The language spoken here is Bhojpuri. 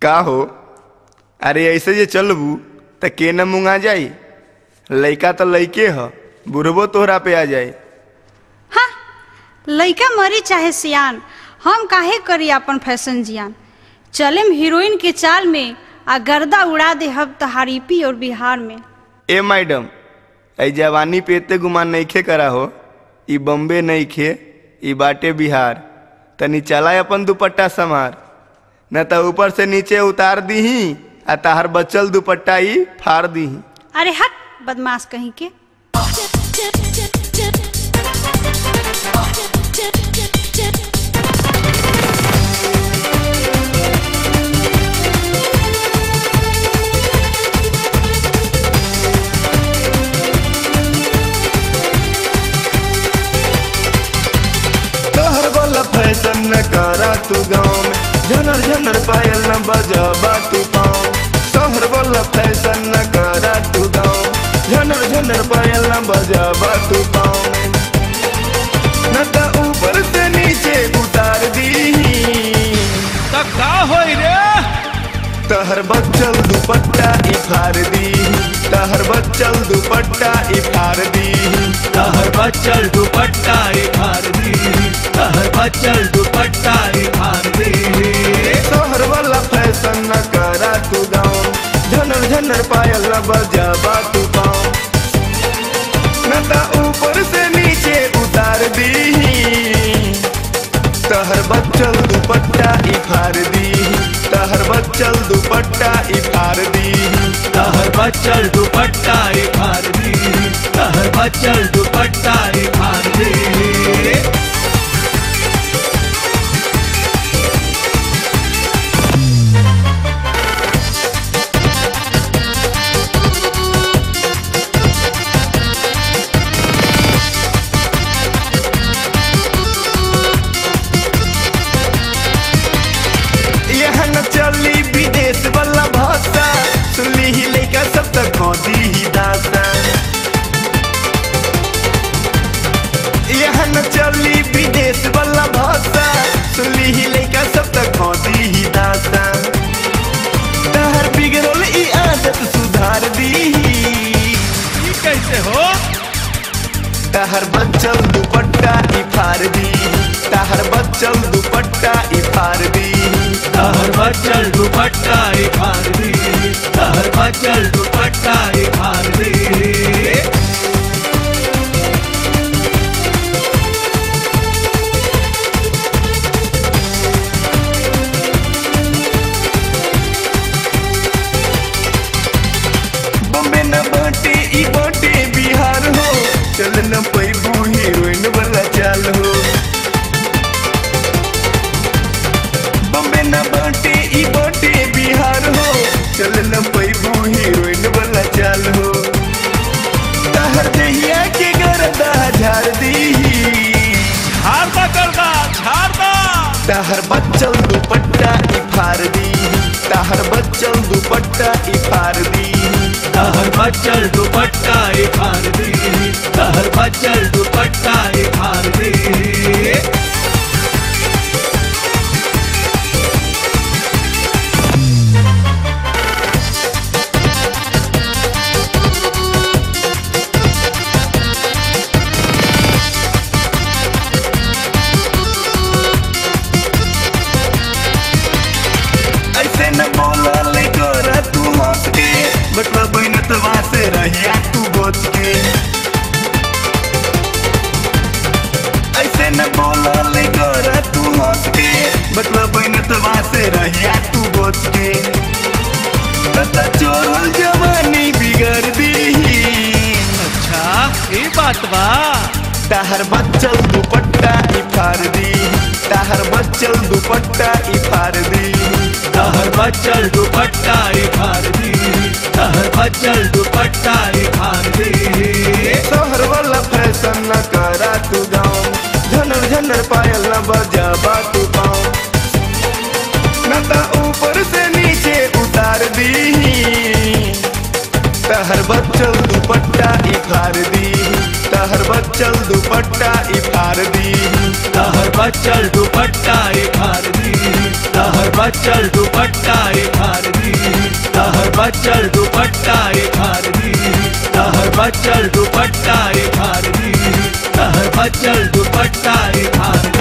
का हो अरे ऐसे जे चलबू त के न मुंगा जाई लइका तो लइके ह बुढ़बो तोहरा पे आ जाई हाँ लइका मरी चाहे सियान हम काहे करी अपन फैशन जियान चलेम हीरोइन के चाल में आ गर्दा उड़ा दे हब तहार यूपी और बिहार में ए मैडम ऐ जवानी पे एते गुमान नइखे करा हो ई बम्बे नइखे ई बाटे बिहार तनी चला अपन दुपट्टा समार न त ऊपर से नीचे उतार दीही आ ताहर बचल दुपट्टा ई फाड़ दीही अरे हट बदमाश कहीं के तोहर वाला फैशन न करा तू गाँव में झनर झनर पायल न बजाबा तू पाँव तोहर वाला फैशन न करा तू गाँव में झनर झनर पायल न बजाबा तू पाँव में न त ऊपर से नीचे उतार दी त का होई रे तहर बच्चल दुपट्टा ई फाड़ दी तहर बच्चल दुपट्टा ई फाड़ दी तहर बच्चल दुपट्टा ई फाड़ दी तहर बच्चल दुपट्टा ई फाड़ दी तोहर वाला फैशन न करा तू गाँव झनर झनर पायल न बजाबा तू पाँव न त ऊपर से नीचे उतार दी तहर बच्चल दुपट्टा ई फाड़ दी तहर बच्चल दुपट्टा ई फाड़ दी तहर बच्चल दुपट्टा ई फाड़ दी तहर बच्चल दुपट्टा ई फाड़ दी यह न चली विदेश वाला भाषा सुनली ही लेका सब तक खोदी ही दासा यह न चली विदेश वाला भाषा सुनली ही लेका सब तक खोदी ही दासा तहर बिगड़ल ई आदत सुधार दी ई कैसे हो तहर बच्चल दुपट्टा ई फाड़ दी तहर बच्चल दुपट्टा ई फाड़ दी तहर बच्चल दुपट्टा ई फाड़ दी तहर बच्चल दुपट्टा ई फाड़ दी बम्बे न बाटे ई बाटे बिहार हो चल न पैबू हीरोइन वाला चाल हो बम्बे न बाटे ई बाटे बिहार हो चल न पैबू हीरोइन वाला चाल हो तहर दहिया के गर्दा झाड़ दी झाड़ दा करदा झाड़ दा तहर बच्चल दुपट्टा ई फाड़ दी तहर बच्चल दुपट्टा ई फाड़ दी तहर बच्चल दुपट्टा ई फाड़ दी तहर बच्चल दुपट्टा ई फाड़ दी ऐसे न बोला ले गोरा तू हंस के बटवा बहनतवा से रहिया तू बच के ऐसे न बोला ले गोरा तू हंस के बटवा बहनतवा से रहिया तू बच के तता चोरल जवानी बिगड़ दी अच्छा ये बात बा ताहर बच्चल दुपट्टा ई फाड़ दी ताहर बच्चल दुपट्टा ई फाड़ दी तहर बच्चल दुपट्टा ई फाड़ दी तहर बच्चल दुपट्टा ई फाड़ दी शहर वाला फैशन न करा तू गाँव झनर झनर पायल न बजाबा तू पाँव न त ऊपर से नीचे उतार दी तहर बच्चल दुपट्टा ई फाड़ दी तहर बच्चल दुपट्टा ई फाड़ दी तहर बच्चल दुपट्टा ई फाड़ दी तहर बच्चल दुपट्टा ई फाड़ दुपट्टा इखार दी तहर बचल दुपट्टा इखार दी तहर बचल दुपट्टा इखार दी